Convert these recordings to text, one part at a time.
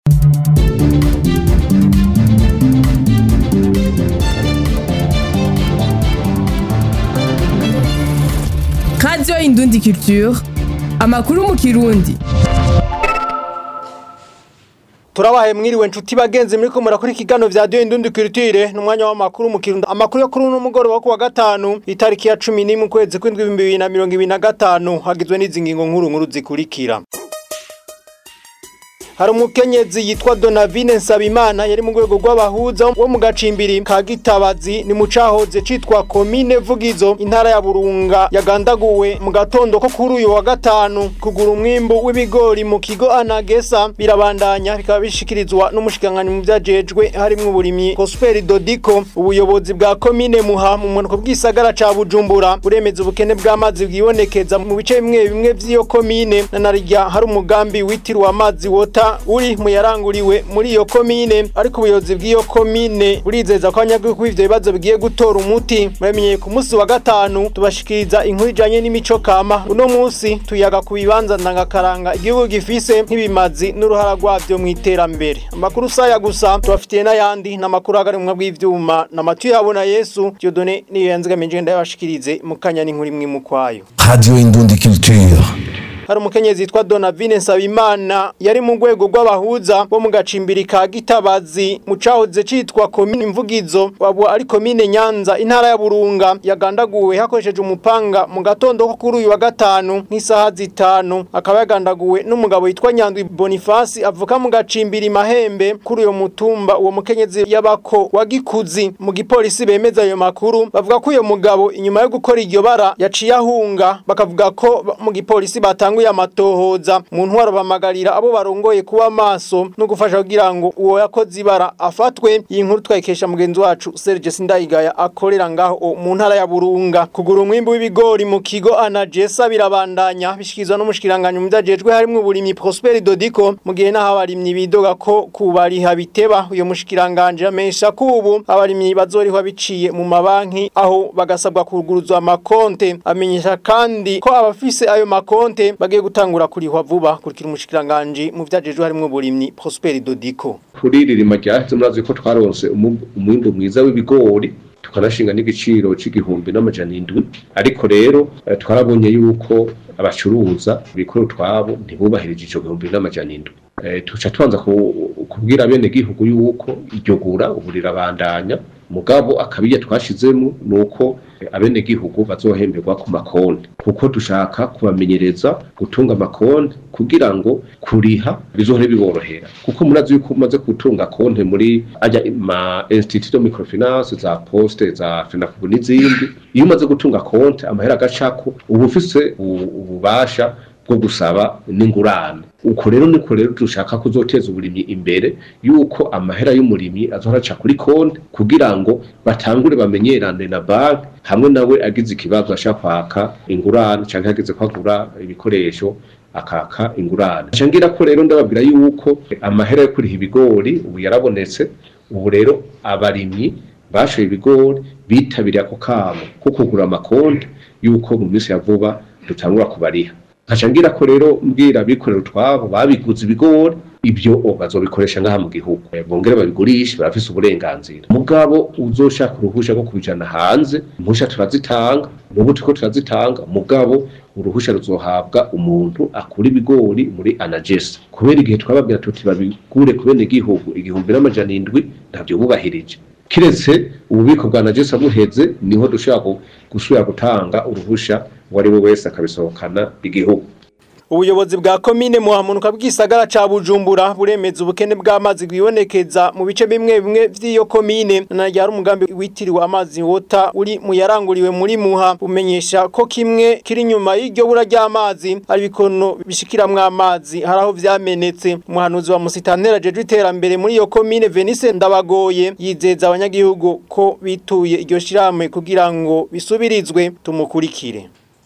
radiyo indundi culture amakuru mu kirundi turabaye mwiriwe nshuti bagenzi muri ko murakora ikiganiro vya diyo indundi culture n'umwanya w'amakuru mu kirundo amakuru yo kuri uno mugoroba wo kuwa gatanu itariki ya cumi n'imwe ukwezi kw'indwi ibihumbi bibiri na mirongo ibiri na gatanu hagizwe n'izi ngingo nkuru nkuru zikurikira hari umukenyezi yitwa Donavine Nsabimana yari mu rwego rw'abahuza wo mu gacimbiri ka Gitabazi ni mu cahoze citwa komine Vugizo intara ya Burunga yagandaguwe mu gatondo ko kuri uyu wa gatanu kugura umwimbu w'ibigori mu kigo Anagesa birabandanya bikaba bishikirizwa n'umushikiranganyi mu vyajejwe harimwo uburimyi Prosper Dodiko ubuyobozi bwa komine Muha mu munuko bw'isagara ca Bujumbura buremeza ubukene bw'amazi bwibonekeza mu bice bimwe bimwe vy'iyo komine na narirya hari umugambi witiriwe amazi wota uri mu yaranguriwe muri iyo komine ariko ubuyobozi bw'iyo komine burizeza ko abanyagihugu ivyo bibazo bigiye gutora umuti muramenyeye ku munsi wa gatanu tubashikiriza inkuru ijanye n'imico kama uno munsi tuyaga ku bibanza ndangakaranga igihugu gifise nk'ibimazi n'uruhara rwavyo mu iterambere amakuru saya gusa tubafitiye n'ayandi n'amakuru agarimwa bw'ivyuma n'amatu yabona yesu Dieudonné niyo yanzigamije ndayabashikirize mu kanya n'inkuru imwe mu kwayo Radio Indundi Culture. hari umukenyezi yitwa Donavine Nsabimana yari mu rwego rw'abahuza bo mu gacimbiri ka Gitabazi mu cahoze citwa komine Mvugizo wabo ari komine Nyanza intara ya Burunga yagandaguwe hakoresheje umupanga mu gatondo ko kuri uyu wa gatanu nk'isaha zitanu akaba yagandaguwe n'umugabo yitwa Nyandwi Boniface avuka mu gacimbiri Mahembe kuri uyo mutumba uwo mukenyezi yabako wa Gikuzi mu gipolisi bemeza ayo makuru bavuga ko uyo mugabo inyuma yo gukora iryo bara yaciye ahunga bakavuga ko mu gipolisi batanguye amatohoza mu ntwaro bamagarira abo barongoye kuba maso no gufasha kugira ngo uwo yakoze ibara afatwe iyi nkuru twayikesha mugenzi wacu Serge Sindayigaya akorera ngaho mu ntara ya Burunga kugura umwimbu w'ibigori mu kigo Anagesa birabandanya bishikizwa n'umushikiranganya mu byajejwe harimo uburimyi Prosper Dodiko mu gihe naho abarimyi bidoga ko kubariha biteba uyo mushikiranganje amesha kubu abarimyi bazorihwa biciye mu mabanki aho bagasabwa kuguruzwa amakonte amenyesha kandi ko abafise ayo makonte bagiye gutangura kurihwa vuba kurikira umushikiranganje mu vyajejwe harimo uburimyi Prosper Dodiko kuri ririma ryaheze murazi ko twaronse umu- umwimbu mwiza w'ibigori tukanashinga n'igiciro c'igihumbi n'amajana indwi ariko rero eh, twarabonye yuko abacuruza bikora utwabo ntibubahirije ico gihumbi n'amajana indwi Eh, tuca tubanza ku- kubwira bene gihugu yuko iryo gura ubu rirabandanya mugabo akabiye twashizemo nuko eh, abene gihugu bazohemberwa ku makonti kuko dushaka kubamenyereza gutunga amakonti kugira ngo kuriha bizohore biborohera kuko murazi yuko umaze gutunga konti muri ajya ma institut de microfinance za poste za fenakubu n'izindi iyo umaze gutunga konti amahera agacako uba ufise u- ububasha bwo gusaba n'ingurane uko rero niko rero dushaka kuzoteza uburimyi imbere yuko amahera y'umurimyi azohora aca kuri konti kugira ngo batangure bamenyerane na banki hamwe nawe agize ikibazo ashaka kwaka ingurane canke agize kwagura ibikoresho akaka ingurane nca ngira ko rero ndababwira yuko amahera yo kuriha ibigori ubu yarabonetse ubu rero abarimyi bashoye ibigori bitabiriye ako kamo ko kugura amakonti yuko mu minsi ya vuba dutangura kubariha nkaca ngira ko rero mbwira abikorera utwabo babiguze ibigori ibyo o bazobikoresha ngaha mu gihugu Eh, bongere babigurishe barafise uburenganzira mugabo uzoshaka uruhusha rwo kubijana hanze impusha turazitanga n'ubu turiko turazitanga mugabo uruhusha ruzohabwa umuntu akura ibigori muri anagesa kubera igihe twababwira tuti babigure ku bene gihugu igihumbi n'amajana indwi ntabyo bubahirije kiretse ububiko bwa najesa buheze niho dushobora gu- gusubira gutanga uruhusha uwo ari we wese akabisohokana igihugu ubuyobozi bwa komine muhamunuka bw'isagara ca Bujumbura buremeza ubukene bw'amazi bwibonekeza mu bice bimwe bimwe vy'iyo komine na ryari umugambi witiriwe amazi wota uri mu yaranguriwe muri muha bumenyesha ko kimwe kiri inyuma y'iryo bura ry'amazi ari bikono bishikiramwo amazi hari aho vyamenetse umuhanuzi wa musitantera jeje iterambere muri iyo komine Venice Ndabagoye yizeza abanyagihugu ko bituye iryo shirahamwe kugira ngo bisubirizwe tumukurikire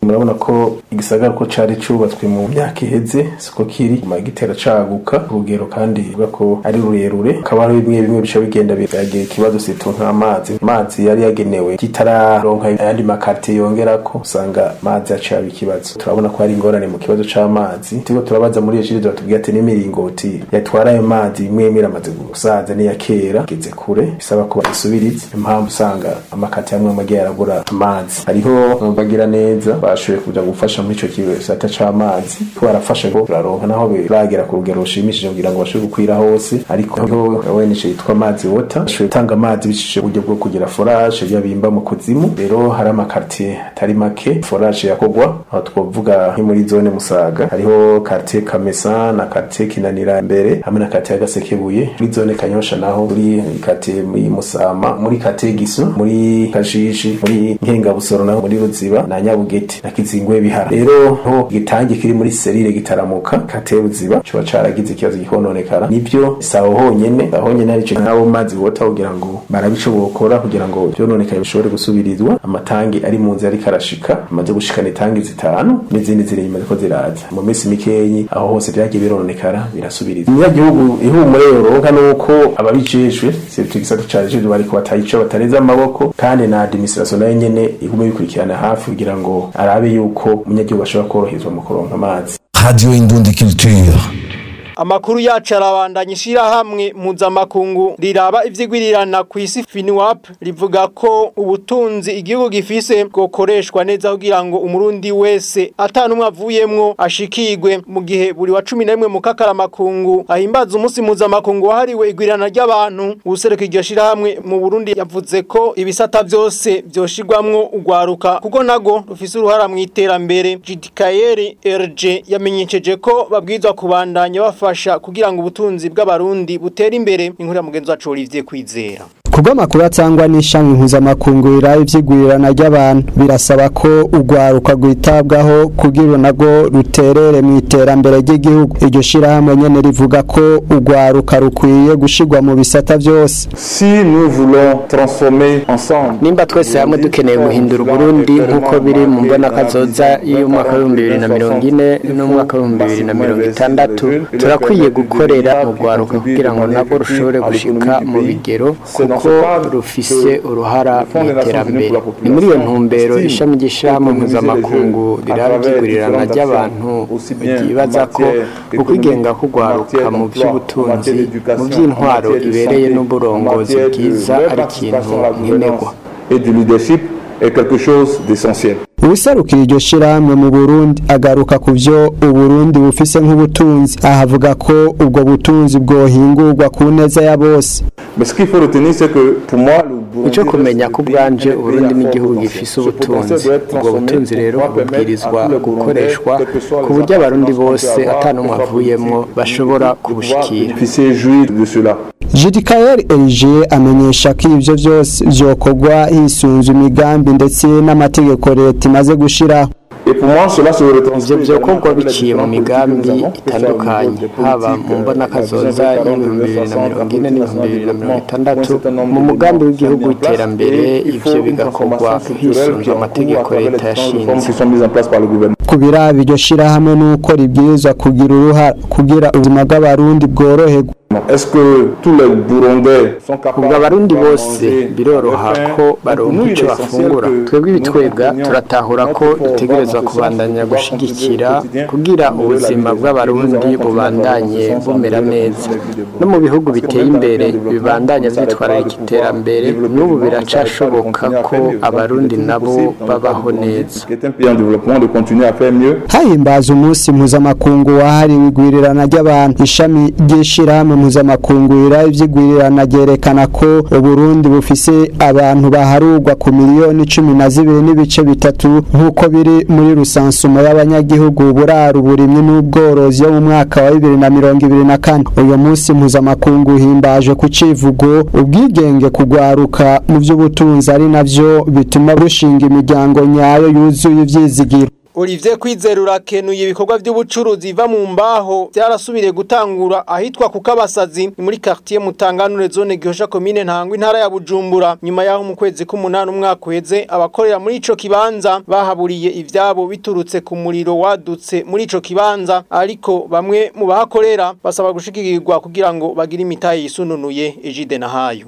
murabona ko igisagara ko cari cubatswe mu myaka iheze siko kiri kuma gitera caguka urugero kandi bivuga ko ari rurerure akaba hari bimwe bimwe bica bigenda biragira ikibazo situ nk'amazi amazi yari yagenewe kitararonka ayandi makartie yongerako usanga amazi acaba ikibazo turabona ko hari ingorane mu kibazo c'amazi turiko turabaza muri iyo shiri batubwira ati n'imiringoti yatwara ayo mazi imwe imwe iramaze gusaza n'iya kera igeze kure bisaba ko bayisubiriza impamvu usanga amakati amwe amwe agiye arabura amazi hariho bagira neza bashoboye kuja gufasha muri ico gisata c'amazi ko barafasha ngo turaronka naho biragera ku rugero rushimishije kugira ngo bashobore gukwira hose ariko hariho ONG yitwa amazi water bashoboye gutanga amazi bicishije uburyo bwo kugira forage yabimba mu kuzimu rero hari amakartier atari make forage yakogwa aho twovuga nki muri zone musaga hariho quartier kamesa na quartier kinanira mbere hamwe na quartier gasekebuye muri zone kanyosha naho muri quartier muri musama muri quartier giso muri kajiji muri nkengabusoro naho muri ruziba na nyabugeti na kizingwe bihara rero ho gitangi kiri muri serire gitaramuka quartier ruziba cyo caragize ikibazo gikononekara nibyo saho honyene aho nyene ari cyo nabo mazi wota kugira ngo barabico bokora kugira ngo byononekaye bishobore gusubirizwa amatangi ari mu nzira ariko arashika amaze gushikana itangi zitanu n'izindi ziri inyuma ziko ziraza mu minsi mikeyi aho hose vyagiye birononekara birasubirizwa umunyagihugu ihumure yoronka nuko ababijejwe sivyo gisata cajejwe bariko batayico batareza amaboko kandi na administration nayo nyene igume bikurikirana hafi kugira ngo arabe yuko umunyagihugu ashobora koroherezwa mu kuronka amazi Radio Indundi Culture. Amakuru yacu arabandanya ishirahamwe mpuzamakungu riraba ivyigwirirana ku isi FINWAP rivuga ko ubutunzi igihugu gifise bwokoreshwa neza kugira ngo umurundi wese atanumwe avuyemwo ashikirwe mu gihe buri wa 11 mu kakaramakungu ahimbaza umunsi mpuzamakungu wahariwe igwirirana ry'abantu usereka iryo shirahamwe mu Burundi yavuze ko ibisata vyose vyoshirwamwo ugwaruka kuko nago rufise uruhara mu iterambere Jidikayeri RG yamenyesheje ko babwizwa kubandanya bafa bafasha kugira ngo ubutunzi bw'abarundi butere imbere inkuru ya mugenzi wacu Olivier Kwizera kubw'amakuru atangwa n'ishami mpuzamakungu riraye ivyigwirirana ry'abantu birasaba ko urwaruka rwitabwaho kugira nago ruterere mu iterambere ry'igihugu iryo shirahamwe nyene rivuga ko urwaruka rukwiye gushirwa mu bisata vyose si nous voulons transformer ensemble nimba twese hamwe dukeneye guhindura uburundi nk'uko biri mu mbona kazoza y'umwaka w'ibihumbi bibiri na mirongo ine n'umwaka w'ibihumbi bibiri na mirongo itandatu turakwiye gukorera urwaruka kugira ngo nabwo rushobore gushika mu bigero kuko rufise uruhara mu iterambere ni muri iyo ntumbero ishami ry'ishirahamwe mpuzamakungu riraba iryigurirana ry'abantu ryibaza ko ukwigenga k'urwaruka mu by'ubutunzi mu by'intwaro ibereye n'uburongozi bwiza ari ikintu nkenerwa et du leadership est quelque chose d'essentiel ubuserukira iryo shirahamwe mu Burundi agaruka ku byo Uburundi bufise nk'ubutunzi ahavuga ko ubwo butunzi bwohingurwa ku neza ya bose mais ce qu'il faut retenir c'est que pour moi le icyo kumenya ko ubwanje uburundi n'igihugu gifise ubutunzi ubwo butunzi rero bubwirizwa gukoreshwa ku buryo abarundi bose atanumwe avuyemwo bashobora kubushikira Jidikael Elige amenyesha ko ivyo vyose vyokorwa hisunzwe imigambi ndetse n'amategeko leta imaze gushiraho ivyo vyokorwa biciye mu migambi itandukanye haba mu mbona kazoza y'ibihumbi bibiri na mirongo ine n'ibihumbi bibiri na mirongo itandatu mu mugambi w'igihugu w'iterambere ivyo bigakorwa hisunzwe amategeko leta yashinze ku biraba iryo shirahamwe n'uko ribwirizwa kugira uruhara kugira ubuzima bw'abarundi bworoherwa Est-ce que tous les Burundais sont capables ubwo abarundi bose biroroha ko baronka icyo bafungura twebwe ibitwega turatahura ko dutegerezwa kubandanya gushigikira kugira ubuzima bw'abarundi bubandanye bumera neza no mu bihugu biteye imbere bibandanya byitwararika iterambere n'ubu biracashoboka ko abarundi nabo babaho neza hahimbaza umunsi mpuzamakungu wahariwe igwirirana ry'abantu ishami ry'ishirahamwe mpuzamakungu riraye ivy'igwirirana ryerekana ko uburundi bufise abantu baharurwa ku miliyoni cumi na zibiri n'ibice bitatu nk'uko biri muri rusansumo y'abanyagihugu burara uburimyi n'ubworozi yo mu mwaka wa bibiri na mirongo ibiri na kane uyu munsi mpuzamakungu uhimbaje ku civugo ubwigenge kugwaruka mu vy'ubutunzi ari navyo bituma rushinga imiryango nyayo yuzuye ivyizigiro Olivier Kwizera urakenuye ibikorwa by'ubucuruzi biva mu mbaho byarasubiriye gutangura ahitwa ku Kabasazi ni muri quartier Mutanganure zone Gihosha commune Ntangwa intara ya Bujumbura nyuma yaho mu kwezi k'umunani umwaka uheze abakorera muri ico kibanza bahaburiye ivyabo biturutse ku muriro wadutse muri ico kibanza ariko bamwe mu bahakorera basaba gushikirwa kugira ngo bagire imitahe yisununuye Ejide na hayo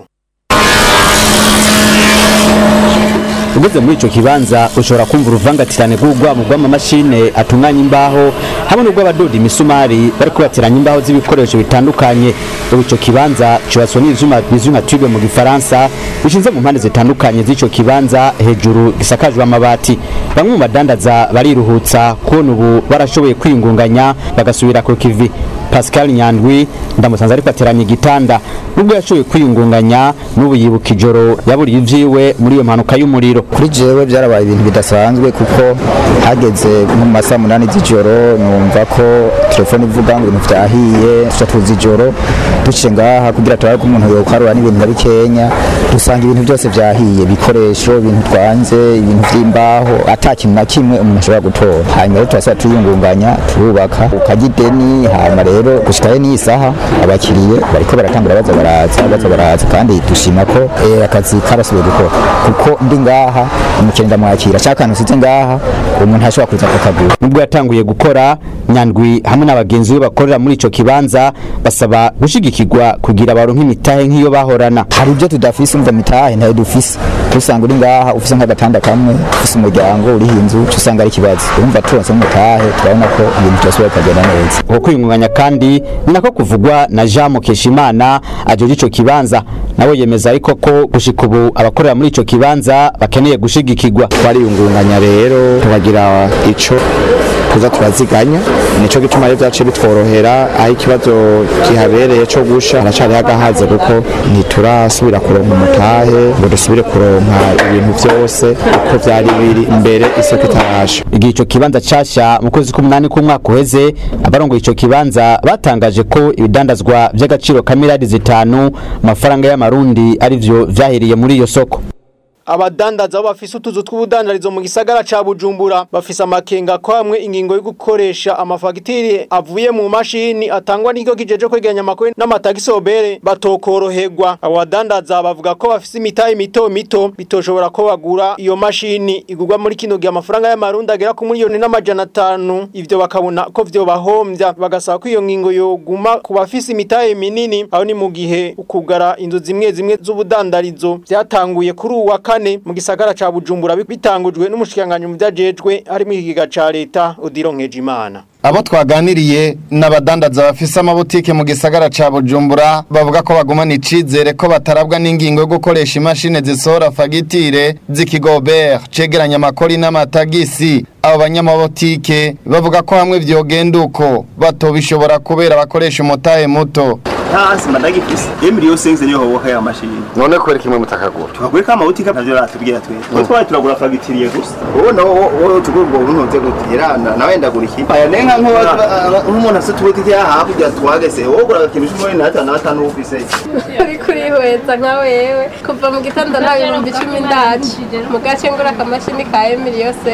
ugeze muri ico kibanza ushobora kumva uruvangatirane rw'urwamo rw'amamashine atunganya imbaho hamwe n'urw'abadoda imisumari bariko bateranya imbaho z'ibikoresho bitandukanye ubu ico kibanza cubatswe n'ivyuma bizwi nka tube mu gifaransa bishinze mu mpande zitandukanye z'ico kibanza hejuru gisakajwe amabati bamwe mu badandaza bariruhutsa kubona ubu barashoboye kwiyungunganya bagasubira ku kivi Pascal Nyandwi ndamusanze ariko ateranya igitanda nubwo yashoboye kwiyungunganya n'ubu yibuka ijoro yaburiye ivyiwe muri iyo mpanuka y'umuriro kuri jewe byarabaye ibintu bidasanzwe kuko hageze mu masaha munani z'ijoro numva ko telefone ivuga ngo ibintu vyahiye tuca tuza ijoro duciye ngaha kugira turabe ko umuntu yokarura n'ibintu na bikenya dusanga ibintu byose vyahiye ibikoresho ibintu twanze ibintu vy'imbaho ata kintu na kimwe umuntu ashobora gutora hanyuma rero turasaba tuyungunganya turubaka ukajya ideni hama rero gushikayo n'iyi saha abakiriye bariko baratangura baza baraza baza baraza kandi dushima ko eh, akazi karasubiye gukora kuko ndi ngaha umukiriya ndamwakira cya kantu usize ngaha umuntu ntashobora kuza kukagura nubwo yatanguye gukora nyandwi hamwe n'abagenzi be bakorera muri ico kibanza basaba gushigikirwa kugira baronke imitahe nk'iyo bahorana hari ibyo tudafise umva mitahe ntayo dufise usanga uri ngaha ufise nk'agatanda kamwe ufise umuryango uriho inzu uca usanga ari ikibazo urumva turonse umutahe turabona ko ibintu byose bikagenda neza uko kwiyungunganya kandi ni nako kuvugwa na Jean Mukeshimana ajoje ico kibanza nawe yemeza ariko ko gushika ubu abakorera muri ico kibanza bakeneye gushigikirwa twariyungunganya rero tukagira ico tuza turaziganya nico gituma rero vyaciye bitworohera aho ikibazo kihabereye co gusha haracariho agahaze kuko ntiturasubira kuronka umutahe ngo dusubire kuronka ibintu vyose uko vyari biri mbere isoko itarasha igihe ico kibanza casha mu kwezi k'umunani k'umwaka uheze abarongoye ico kibanza batangaje ko ibidandazwa vy'agaciro ka miliyari zitanu amafaranga y'amarundi arivyo vyahiriye muri iyo soko abadandaza bafise utuzu tw'ubudandarizo mu gisagara ca Bujumbura bafise amakenga ko hamwe ingingo yo gukoresha amafagitire avuye mu mashini atangwa n'ikigo kijeje kwegeranya amakuru n'amatagisi obere batokoroherwa abo badandaza bavuga ko bafise imitahe mito mito bitoshobora ko bagura iyo mashini igurwa muri kino gihe amafaranga y'amarundi agera ku miliyoni n'amajana atanu ivyo bakabona ko vyo bahombya bagasaba ko iyo ngingo yoguma ku bafise imitahe minini aho ni mu gihe ukugara inzu zimwe zimwe z'ubudandarizo vyatanguye kuri uwa kane mu gisagara ca Bujumbura bitangujwe n'umushikanganya mu vyajejwe harimo ikigiga ca leta Odiro Nkejimana abo twaganiriye n'abadandaza bafise amabutike mu gisagara ca Bujumbura bavuga ko bagumana icizere ko batarabwa n'ingingo yo gukoresha imashini zisohora fagitire z'ikigobert cegeranya amakori n'amatagisi abo banyamabutike bavuga ko hamwe vyogenda uko batobishobora kubera bakoresha umutahe muto hasi madagifise emiri yose nze niyo hoboka ya mashini none kwera kimwe mutakagura tukagura ka amabutika navyo ratubwira twe twe twari turagura fagitiriye gusa wowe nawo wowe tugomba unonze gutira nawe ndagura iki aya nenka nk'umuntu afite ubutike hakurya twagese wowe ugura agakintu cumi n'atanu n'atanu ufise uri kurihweza nka wewe kuva mu gitondo nta bihumbi icumi ndaci mu gace ngura akamashini ka emiri yose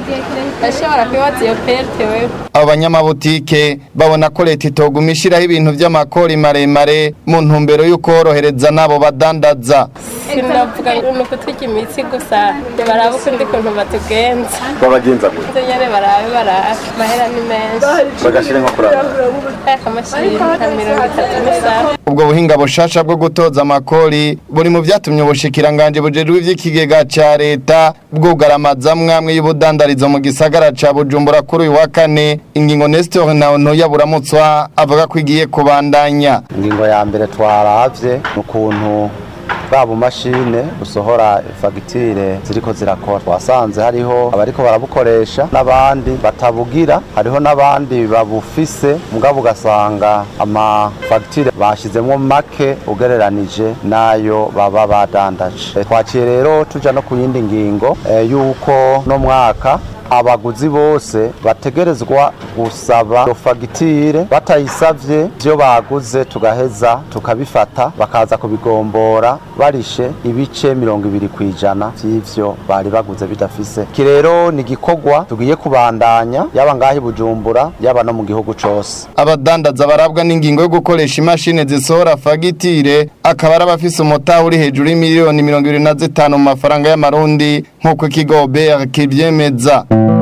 ashobora kwibaza iyo perte wewe abo banyamabutike babona ko leta itoguma ishiraho ibintu vy'amakori maremare mu ntumbero yo korohereza n'abo badandaza sinavuga ngo ni ukutwika imitsi gusa barabe ukundi kuntu batugenza babagenza nze nyene barabe barabe amahera ni menshi bagashira nko kuraba akamashini nka mirongo itatu n'isaha ubwo buhinga bushasha bwo gutoza amakori buri mu vyatumye ubushikiranganje bujejwe ivy'ikigega ca leta bwugaramaza mwamwe y'ubudandarizo mu gisagara ca Bujumbura kuri uyu wa kane ingingo Nestor Naontoya buramutswa avuga ko igiye kubandanya ingingo ya mbere twaravye n'ukuntu bwa bumashine busohora fagitire ziriko zirakora twasanze hariho abariko barabukoresha n'abandi batabugira hariho n'abandi babufise mugabo ugasanga amafagitire bashizemwo make ugereranije n'ayo baba badandaje twaciye rero tuja no ku yindi ngingo yuko no mwaka abaguzi bose bategerezwa gusaba iyo fagitire batayisavye ivyo baguze tugaheza tukabifata bakaza kubigombora barishe ibice mirongo ibiri ku ijana vy'ivyo bari baguze bidafise iki rero ni igikorwa tugiye kubandanya yaba ngaho i bujumbura yaba no mu gihugu cose abadandaza barabwa n'ingingo yo gukoresha imashini zisohora fagitire akaba ari abafise umutaha uri hejuru y'imiliyoni mirongo ibiri na zitanu mu mafaranga y'amarundi nk'uko ikigo BR kivyemeza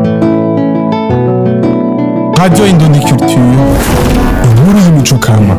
Radio Indundi Culture, inkuru y'imico kama.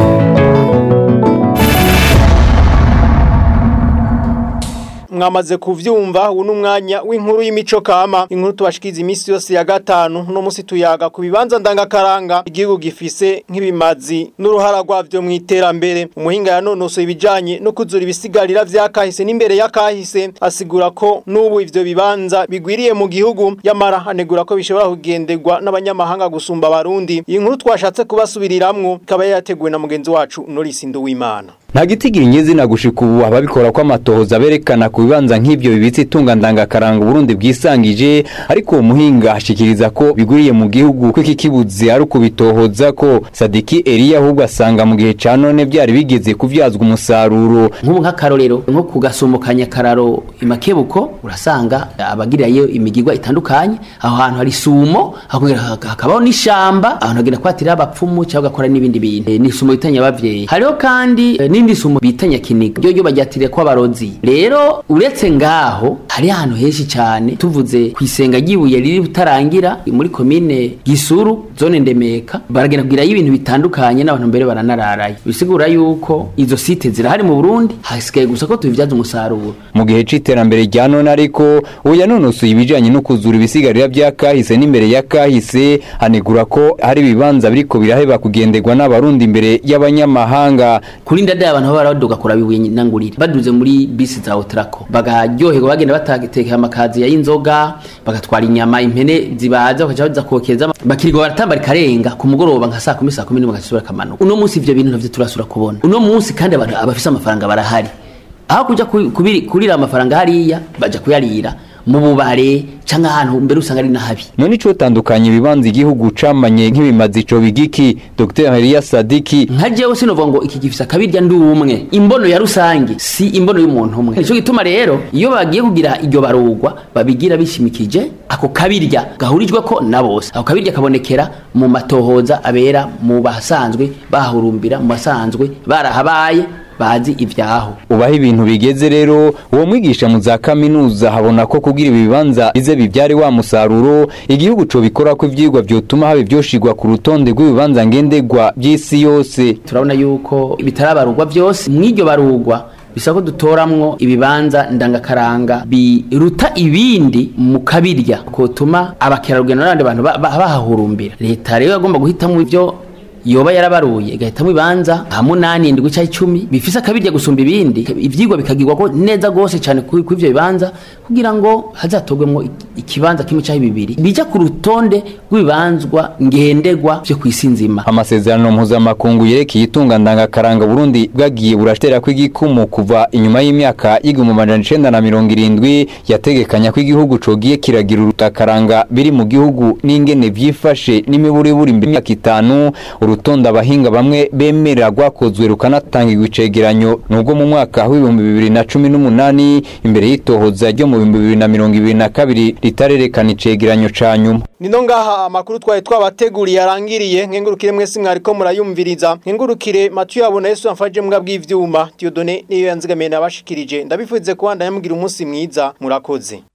mwamaze kuvyumva ubu n'umwanya w'inkuru y'imico kama inkuru tubashikiza iminsi yose ya gatanu no musi tuyaga ku bibanza ndangakaranga igihugu gifise nk'ibimazi n'uruhara rwavyo mu iterambere umuhinga yanonosoye ibijanye no kuzura ibisigarira vyakahise n'imbere y'akahise asigura ko n'ubu ivyo bibanza bigwiriye mu gihugu yamara anegura ko bishobora kugenderwa n'abanyamahanga gusumba abarundi iyi nkuru twashatse kubasubiriramwo ikaba yateguwe na mugenzi wacu Norisi Nduwimana nta gitigira inyizina gushika ubu ababikora ko amatohoza berekana ku bibanza nk'ibyo bibitse itunga ndangakaranga Burundi bwisangije ariko uwo muhinga ashikiriza ko biguriye mu gihugu ko iki kibuzi ari ukubitohoza ko Sadiki Elia ahubwo asanga mu gihe ca none byari bigeze kuvyazwa umusaruro nk'ubu nk'akarorero nko ku gasumo ka nyakararo imakebuko urasanga abagirirayo imigigwa itandukanye aho hantu hari sumo hakongera hakabaho n'ishamba ahantu hagenda kwatira abapfumu cyangwa ugakora n'ibindi bintu Eh, ni isumo bitanya abavyeyi hariho kandi eh, n'indi sumo bita nyakiniga ryo ryo baryatiriye ko abarozi rero uretse ngaho hari ahantu henshi cyane tuvuze ku isenga ry'ibuye riri utarangira muri komine gisuru zone ndemeka baragenda kugirayo ibintu bitandukanye n'abantu mbere baranararayo bisigura yuko izo site zirahari mu burundi hasigaye gusa ko tubibyaza umusaruro mu gihe c'iterambere rya none ariko ubu yanonosoye ibijanye no kuzura ibisigarira vya kahise n'imbere ya kahise anegura ko hari ibibanza biriko biraheba kugenderwa n'abarundi imbere y'abanyamahanga kuri ndada abantu baba baraduga kura bibuye nangurire baduze muri bisi za otrako bagaryoherwa bagenda batatekera amakazi y'inzoga bagatwara inyama impene zibaza bakaja baza kokeza bakirirwa baratamba rikarenga ku mugoroba nka saa kumi saa kumi n'imwe bagasubira kamanuka uno munsi ivyo bintu navyo turasura kubona uno munsi kandi abantu abafise amafaranga barahari aho kuja ku- kubiri- kurira amafaranga hariya baja kuyarira mu bubare canke ahantu mbere usanga ari nahabi none ico tandukanye ibibanza igihugu camanye nk'ibimazi ico bigiki Dr Elia Sadiki nka jewe sinovuga ngo iki gifise akabirya ndi umwe imbono ya rusange si imbono y'umuntu umwe nico gituma rero iyo bagiye kugira iryo barugwa babigira bishimikije ako kabirya gahurijwe ko na bose ako kabirya kabonekera mu matohoza abera mu basanzwe bahurumbira mu basanzwe barahabaye bazi ivyaho ubaho ibintu bigeze rero uwo mwigisha mu za kaminuza habona ko kugira ibi bibanza bize bibyare wa musaruro igihugu co bikora ko ivyigwa vyotuma haba ivyoshigwa ku rutonde rw'ibibanza ngendegwa by'isi yose turabona yuko bitarabarugwa byose mw'iryo barugwa bisa ko dutoramwo ibibanza ndangakaranga biruta ibindi mu kabirya kotuma abakerarugendo n'abandi bantu ba- ba- bahahurumbira leta rero yagomba guhitamo ivyo yoba yarabaruye igahitamo ibanza nka munani indwi cyangwa icumi bifise akabirya gusumba ibindi ivyigwa bikagirwa ko neza gose cyane ku ku ivyo bibanza kugira ngo hazatogwemwo ik- ikibanza kimwe cyangwa bibiri bija ku rutonde rw'ibibanzwa ngendegwa vyo kw'isi nzima amasezerano mpuzamakungu yerekeye itunga ndangakaranga Burundi bwagiye burashitera ko igikumu kuva inyuma y'imyaka y'igihumbi amajana icenda na mirongo irindwi yategekanya ko igihugu cogiye kiragira urutakaranga biri mu gihugu n'ingene vyifashe n'imiburiburi imbere y'imyaka itanu urutonde abahinga bamwe bemera rwakozwe rukanatangirwa icegeranyo nubwo mu mwaka w'ibihumbi bibiri na cumi n'umunani imbere y'itohoza ryo mu bihumbi bibiri na mirongo ibiri na kabiri ritarerekana icegeranyo ca nyuma Nino ngaha amakuru twari twabateguriye arangiriye nkengurukire mwese mwariko murayumviriza nkengurukire Mathieu yabona Yesu amfaje mbwa bw'ivyuma Dieudonné niyo yanzigamiye nabashikirije ndabifuze kuba ndayamugira umunsi mwiza murakoze